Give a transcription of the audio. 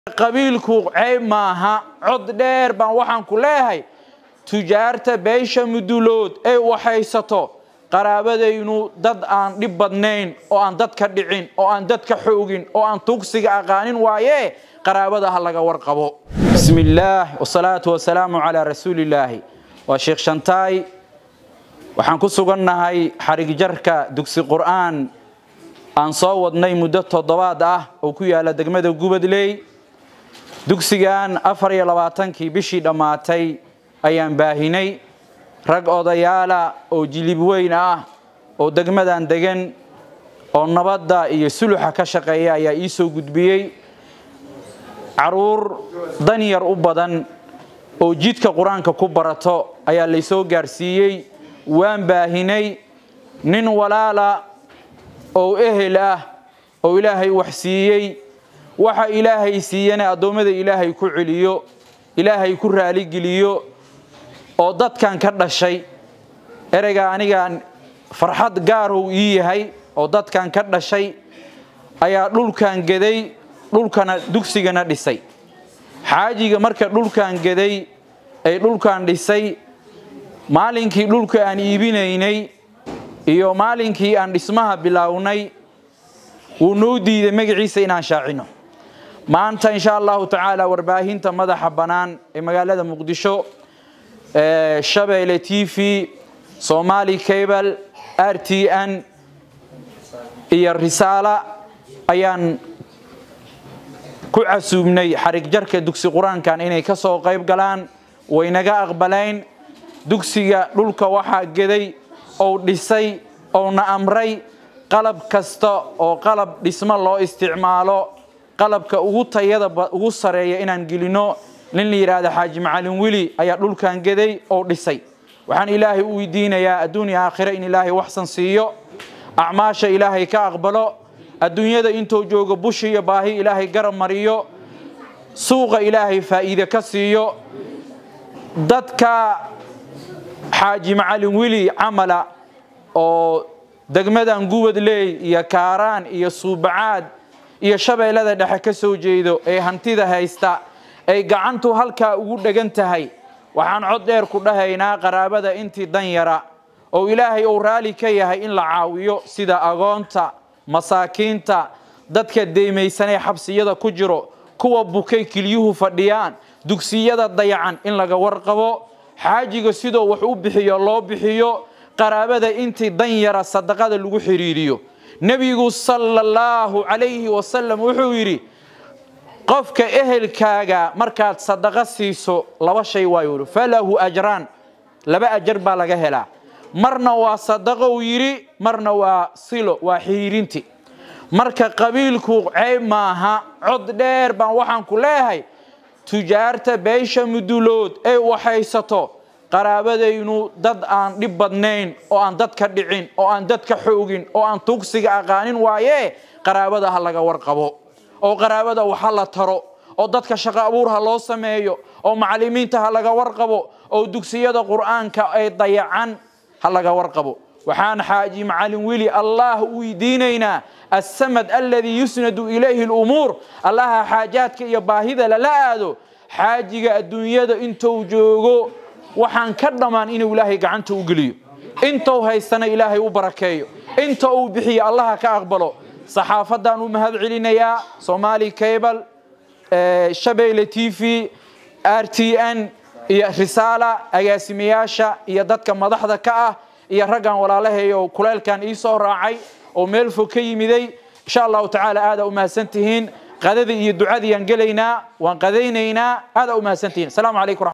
qabiilku ceyb maaha cod dheer baan waxaan ku leeyahay tujaarta beesha mudulood ee waxaysato qaraabadaynu dad aan dhib badnayn oo aan dadka dhicin oo aan dadka xoogin oo aan tugsiga aqaanin waaye qaraabada ha laga warqabo bismi illaah wasalaatu wasalaamu calaa rasuulillaahi waa sheekh shantaay waxaan ku sugannahay xarigjarka dugsi qur'aan aan soo wadnay muddo toddobaad ah oo ku yaala degmada gubadley dugsigan afar iyo labaatankii bishii dhammaatay ayaan baahinay rag odayaala oo jilib weyn ah oo degmadan degan oo nabadda iyo suluxa ka shaqeeya ayaa ii soo gudbiyey caruur danyar u badan oo jidka qur-aanka ku barato ayaa laysoo gaarsiiyey waan baahinay nin walaala oo ehel ah oo ilaahay wax siiyey waxa ilaahay siiyana addoommada ilaahay ku celiyo ilaahay ku raaligeliyo oo dadkan ka dhashay ereyga anigaan farxad gaarow ii yahay oo dadkan ka dhashay ayaa dhulkan geday dhulkana dugsigana dhisay xaajiga marka dhulkan geday ay dhulkan dhisay maalinkii dhulka aan iibinaynay iyo maalinkii aan dhismaha bilaawnay wuu noo diiday magaciisa inaan shaacino maanta insha allahu tacaala warbaahinta madaxa bannaan ee magaalada muqdisho shabeelle t v somali cable r t n iyo risaala ayaan ku casuubnay xarigjarka dugsi qur-aankan inay ka soo qayb galaan waynaga aqbalayn dugsiga dhulka waxaa geday ou dhisay ouna amray qalab kasta oo qalab dhismo loo isticmaalo qalabka ugu tayada ugu sareeya inaan gelino nin la yidhaahda xaaji macalin weli ayaa dhulkan geday oo dhisay waxaan ilaahay u weydiinayaa adduunya aakhire in ilaahay waxsan siiyo acmaasha ilaahay ka aqbalo adduunyada intuu joogo bushi iyo baahi ilaahay garab mariyo suuqa ilaahay faa'iide ka siiyo dadka xaaji macalin weli camala oo degmadan gubadley iyo kaaraan iyo suubacaad iyo shabeellada dhexe ka soo jeedo ee hantida haysta ay gacantu halkaa ugu dhegan tahay waxaan cod dheer ku dhahaynaa qaraabada intii dan yara oo ilaahay uu raali ka yahay in la caawiyo sida agoonta masaakiinta dadka deymaysanee xabsiyada ku jiro kuwa bukay kiliyuhu fadhiyaan dugsiyada dayacan in laga warqabo xaajiga sidoo wax u bixiyo loo bixiyo qaraabada intii dan yara sadaqada lagu xidhiiriyo nebigu sala allahu calayhi wasalam wuxuu yidhi qofka ehelkaaga markaad sadaqo siiso laba shay waayu yidhi falahu ajraan laba ajar baa laga helaa marna waa sadaqo uu yidhi marna waa silo waa xiriirinti marka qabiilku ceyb maaha cod dheer baan waxaan ku leeyahay tujaarta beesha mudulood ee waxaysato qaraabadaynu dad aan dhib badnayn oo aan dadka dhicin oo aan dadka xoogin oo aan tugsiga aqaanin waaye qaraabada ha laga warqabo oo qaraabada waxa la taro oo dadka shaqo abuur ha loo sameeyo oo macallimiinta ha laga warqabo oo dugsiyada qur'aanka ay dayacan ha laga warqabo waxaan xaaji macalin weli allah u weydiinaynaa assamad aladii yusnadu ilayhi lumuur allaha xaajaadka iyo baahida lala aado xaajiga adduunyada intuu joogo waxaan ka dhammaan inuu ilaahay gacanta u geliyo intuu haystana ilaahay u barakeeyo inta uu bixiyo allaha ka aqbalo saxaafadaan u mahad celinayaa somali cable shabeelle t v r t n iyo risaala agaasimayaasha iyo dadka madaxda ka ah iyo raggan walaalahay oo kuleelkan ii soo raacay oo meel fog ka yimiday insha allahu tacaala aadaa u mahadsan tihiin qadadii iyo ducadiiyaan gelaynaa waan qadaynaynaa aadaa u mahadsan tihiin asalaamu calaykum